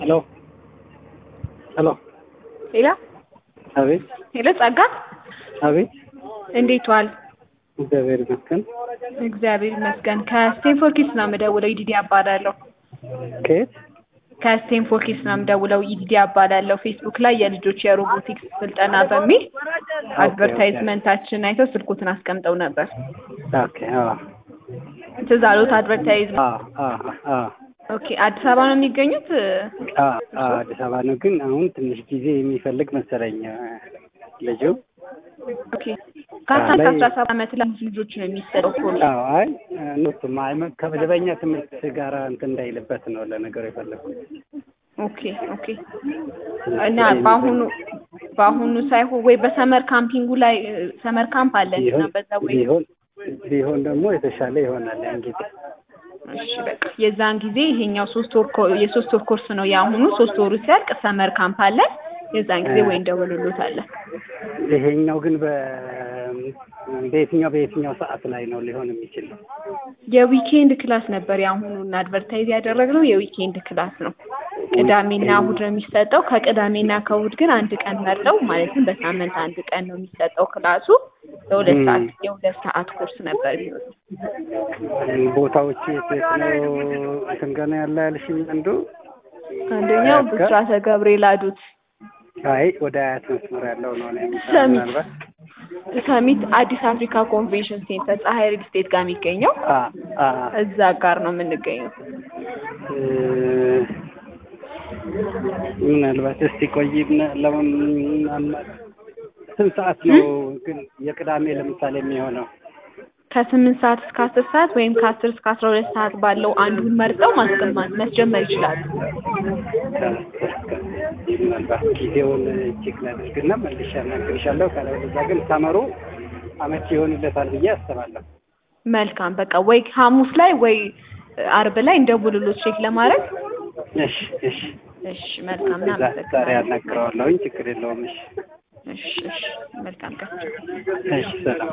ሄሎ ሄሎ ሄሎ አቤት ሄሎ ጸጋ አቤት እንዴት ዋል? እግዚአብሔር ይመስገን። እግዚአብሔር ይመስገን። ከስቴንፎርድ ኪድስ ነው የምደውለው። ኢዲዲ አባላለሁ። ከየት? ከስቴንፎርድ ኪድስ ነው የምደውለው። ኢዲዲ አባላለሁ። ፌስቡክ ላይ የልጆች የሮቦቲክስ ስልጠና በሚል አድቨርታይዝመንታችን አይተው ስልኩትን አስቀምጠው ነበር። ኦኬ አዎ ትዝ አሎት አድቨርታይዝመንት? አዎ አዎ አዎ ኦኬ አዲስ አበባ ነው የሚገኙት? አዎ አዎ አዲስ አበባ ነው፣ ግን አሁን ትንሽ ጊዜ የሚፈልግ መሰለኝ ልጁ። ኦኬ ከአስራ እስከ አስራ ሰባት ዓመት ላሉት ልጆች ነው የሚሰጠው ኮርስ። አዎ አይ እነሱም አይ ከመደበኛ ትምህርት ጋር እንትን እንዳይልበት ነው ለነገሩ የፈለግኩት። ኦኬ ኦኬ እና በአሁኑ በአሁኑ ሳይሆን ወይ በሰመር ካምፒንጉ ላይ ሰመር ካምፕ አለን እና ቢሆን በዛ ወይ ቢሆን ቢሆን ደግሞ የተሻለ ይሆናል ያን ጊዜ። እሺ በቃ የዛን ጊዜ ይሄኛው ሶስት ወር ኮ- የሶስት ወር ኮርስ ነው የአሁኑ። ሶስት ወሩ ሲያልቅ ሰመር ካምፕ አለን። የዛን ጊዜ ወይ እንደውልሎታለን። ይሄኛው ግን በ በየትኛው በየትኛው ሰዓት ላይ ነው ሊሆን የሚችለው? የዊኬንድ ክላስ ነበር የአሁኑን አድቨርታይዝ ያደረግነው የዊኬንድ ክላስ ነው። ቅዳሜና እሁድ ነው የሚሰጠው። ከቅዳሜና ከእሁድ ግን አንድ ቀን መርጠው ማለትም በሳምንት አንድ ቀን ነው የሚሰጠው ክላሱ። የሁለት ም። ሰዓት የሁለት ሰዓት ኮርስ ነበር የሚሆነው። ቦታዎች የት የት ነው እንትን ገና ያለ ያልሽኝ አንዱ? አንደኛው አያት ጋር? ብስራተ ገብርኤል አዱት አይ ወደ አያት መስመር ያለው ነው እኔ የምሰራው ሰሚት ምናልባት ሰሚት አዲስ አፍሪካ ኮንቬንሽን ሴንተር ፀሐይ ሪል ስቴት ጋር የሚገኘው አ አ እዛ ጋር ነው የምንገኘው። እ፣ ምናልባት እስቲ ቆይ ምና- ለምን ምናልባት ስንት ሰዓት ነው ግን የቅዳሜ ለምሳሌ የሚሆነው? ከስምንት ሰዓት እስከ አስር ሰዓት ወይም ከአስር እስከ አስራ ሁለት ሰዓት ባለው አንዱን መርጠው ማስቀማት መስጀመር ይችላሉ። ምናልባት ጊዜውን ቼክ ላድርግና መልሼ አናግርሻለሁ። ካለበለዚያ ግን ሰመሩ አመቺ ይሆንለታል ብዬ አስባለሁ። መልካም በቃ ወይ ሐሙስ ላይ ወይ አርብ ላይ እንደ ቡልሎት ቼክ ለማድረግ እሺ እሺ እሺ መልካም ዛ- ዛሬ እናመሰግናለን። አናግረዋለሁኝ። ችግር የለውም። እሺ እሺ እሺ መልካም ቀን። እሺ ሰላም